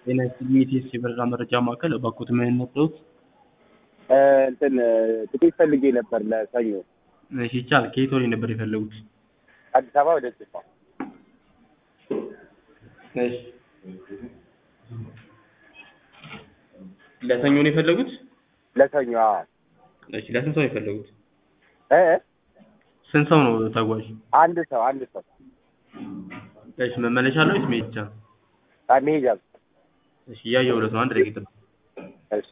ጤና ይስጥልኝ የኢቲኤስ የበረራ መረጃ ማዕከል እባክዎት ምን ነግረውት? እንትን ትኬት ፈልጌ ነበር ለሰኞ እሺ ይቻላል። ከየት ወዴት ነበር የፈለጉት? አዲስ አበባ ወደ ጅማ። እሺ ለሰኞ ነው የፈለጉት? ለሰኞ አዎ። እሺ ለስንት ሰው ነው የፈለጉት? እ ስንት ሰው ነው ተጓዥ? አንድ ሰው አንድ ሰው እሺ መመለሻ አለው ወይስ መሄድ ብቻ? አ መሄጃ ብቻ። እሺ እያየሁለት ነው። አንድ ደቂቃ ነው። እሺ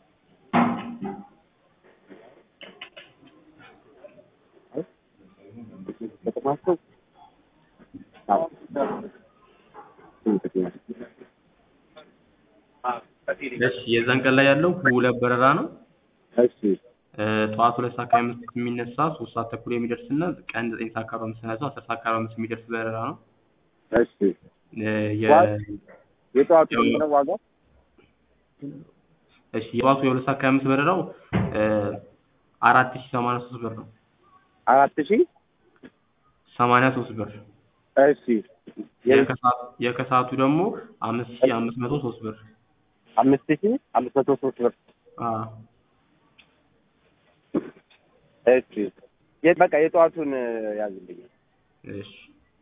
ከተማቸው አዎ እሺ የዛን ቀን ላይ ያለው ሁለት በረራ ነው። እሺ እ ጠዋት ሁለት ሰዓት ከሀያ አምስት የሚነሳ ሶስት ሰዓት ተኩል የሚደርስ እና ቀን ዘጠኝ ሰዓት ከአርባ አምስት ተነስቶ አስር ሰዓት ከአርባ አምስት የሚደርስ በረራ ነው። እሺ እ የ የጠዋቱ ስንት ነው ዋጋው? እሺ የጠዋቱ የሁለት ሰዓት ከሀያ አምስት በረራው እ አራት ሺህ ሰማንያ ሶስት ብር ነው። አራት ሺህ ሰማንያ ሶስት ብር እሺ የ- የከሰዓት- የከሰዓቱ ደግሞ አምስት ሺህ አምስት መቶ ሶስት ብር አምስት ሺህ አምስት መቶ ሶስት ብር አዎ እሺ የ- በቃ የጠዋቱን ያዝልኝ። እሺ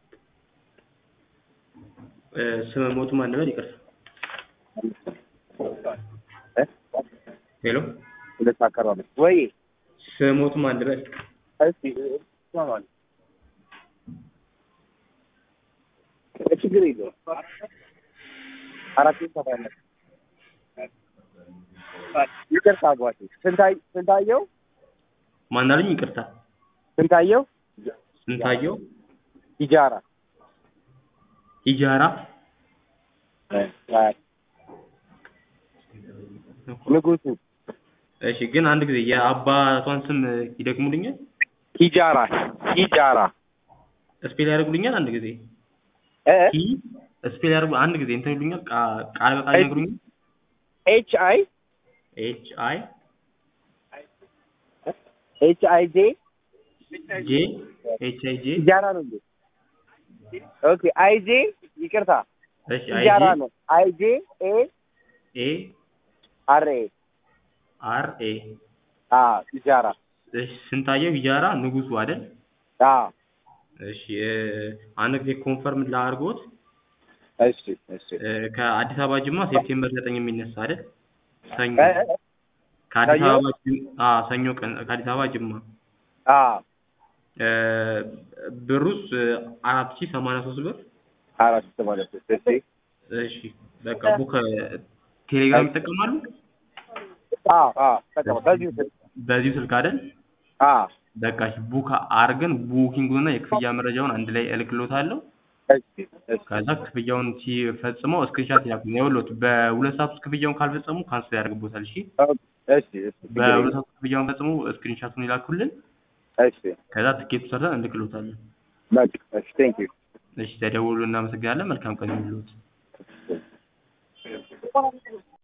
እ ስመ ሞቱ ማን ነበር? ይቅርታ እ ሄሎ ሁለት ሰዓት ከአርባ አምስት ወይ ስመ ሞቱ ማን ነበር? እስቲ ይሰማል። ችግር የለውም። አራት ሺህ ሰባ አምስት ይቅርታ አጓቴ ስንታይ ስንታየው ማን አሉኝ? ይቅርታ ስንታየው ስንታየው ኢጃራ ኢጃራ ንጉሱ እሺ ግን አንድ ጊዜ የአባቷን ስም ይደግሙልኛል? ሂጃራ ሂጃራ ስፔል ያደርጉልኛል? አንድ ጊዜ እ ሂ ስፔል ያደርጉ አንድ ጊዜ እንትን ይሉኛል? ቃ- ቃል በቃል ይነግሩኛል? ኤች አይ ኤች አይ ኤች አይ ጄ ጄ ኤች አይ ጄ ሂጃራ ነው እንዴ? ኦኬ አይ ጄ ይቅርታ እሺ አይ ሂጃራ ጄ ነው አይ ጄ ኤ ኤ አር ኤ አር ኤ አ ሂጃራ እሺ ስንታየው ሂጃራ ንጉሱ አይደል? አ እሺ እ አንድ ጊዜ ኮንፈርም ላድርጎት እሺ እሺ እ ከአዲስ አበባ ጅማ ሴፕቴምበር ዘጠኝ የሚነሳ አይደል? ሰኞ እ እ ከአዲስ ሰኞ? አበባ ጅ- አ ሰኞ ቀን ከአዲስ አበባ ጅማ አ እ ብሩስ አራት ሺህ ሰማንያ ሶስት ብር አራት ሰማንያ ሶስት እሺ እሺ በቃ ቡክ ቴሌግራም ይጠቀማሉ? አ አ ተቀበል በዚሁ ስልክ በዚሁ ስልክ አይደል? አ በቃ እሺ ቡክ አርገን ቡኪንጉን እና የክፍያ መረጃውን አንድ ላይ እልክሎታለሁ። እሺ እሺ ከዛ ክፍያውን ሲፈጽመው ስክሪንሻት ይላኩልኝ። ይኸውልዎት በሁለት ሰዓት ውስጥ ክፍያውን ካልፈጸሙ ካንስል ያደርግቦታል። እሺ እሺ እሺ በሁለት ሰዓት ውስጥ ክፍያውን ፈጽሞ ስክሪንሻቱን ይላኩልን። እሺ ከዛ ትኬቱ ሰርተን እንልክሎታለን። በቃ እሺ ቴንክ ዩ እሺ ተደውሉ። እናመሰግናለን። መልካም ቀን ይሁንልዎት።